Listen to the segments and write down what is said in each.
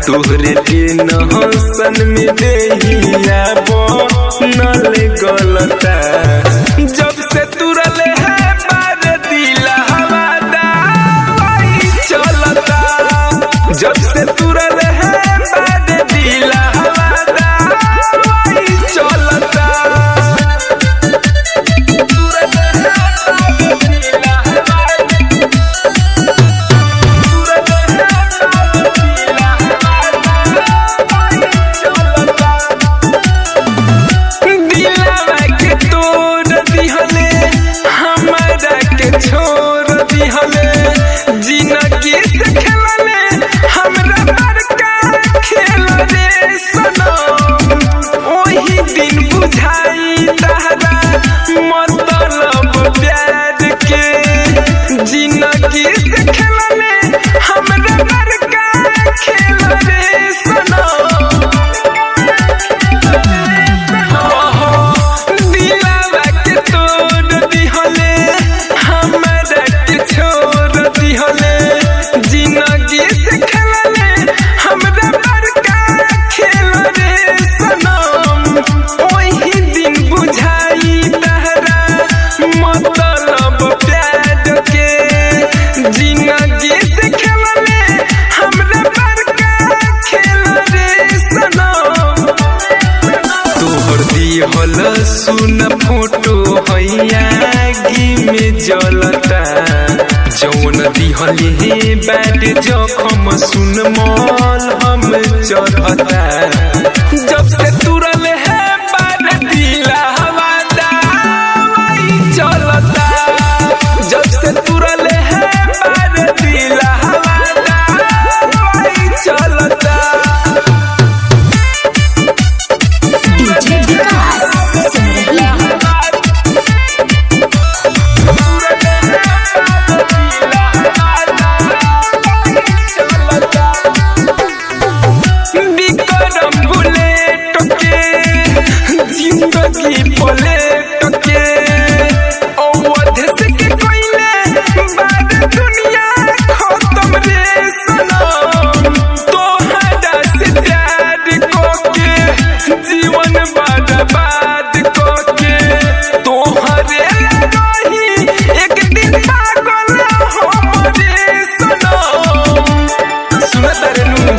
तोहरे दिन हसन में देहिया बनल गलता जब से तुरल है बार दिला हवादा वही चलता जब से तुरल है बार दिला हवादा वही चलता तुरल है बार दिला हवादा दिलवा के तोड़ दिहले हमारा के छोड़ दिहले जिंदगी से खेलले हमरा बड़का खेल रे सनम ओही दिन बुझाई तहरा मतलब प्यार के जिंदगी से खेलले हमरा बड़का खेल रे सनम दिलवा के तोड़ दिहले हमरा के छोड़ दिहले जिंदगी से खेलले हमरा बड़का खेल रे सनम ओही दिन बुझाई तहरा मतलब प्यार के जिंदगी से खेलले हमरा बड़का खेल रे सनम तोहर दिहल सुन फोटो हैयागी में जलता जौन दिहल हे बैट जखम सुन मल हम चढ़ता जब से तुरल है बार दिला हवादा वही चलता जब से तुरल है बार दिला हवादा वही चलता डीजे विकास सिमरही बिक्रम बुलेट के जिंदगी पलेट के अवध से के कोइले बाद दुनिया खत्म रे सनम तोहरा से प्यार को के जीवन बर्बाद को के तोहरे रही एक दिन पागल हमरे सनम सुनत रहनु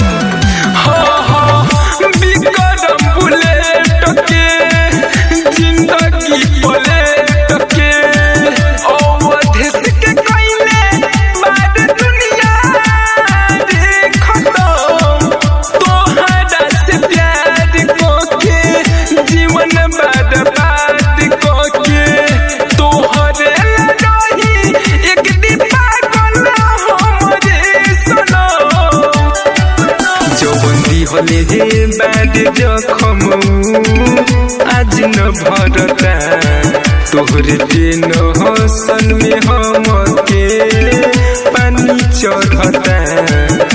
बिक्रम बुलेट के जिंदगी पलेट के अवध के कइले बाद दुनिया रे खत्म तोहरा से प्यार को के जीवन बर्बाद को के तोहरे रही एक दिन पागल हमरे सनम जौबंदी हले हे बैड जखम आज न भरता तोहरे दिन हसन में हम के पानी चढ़ता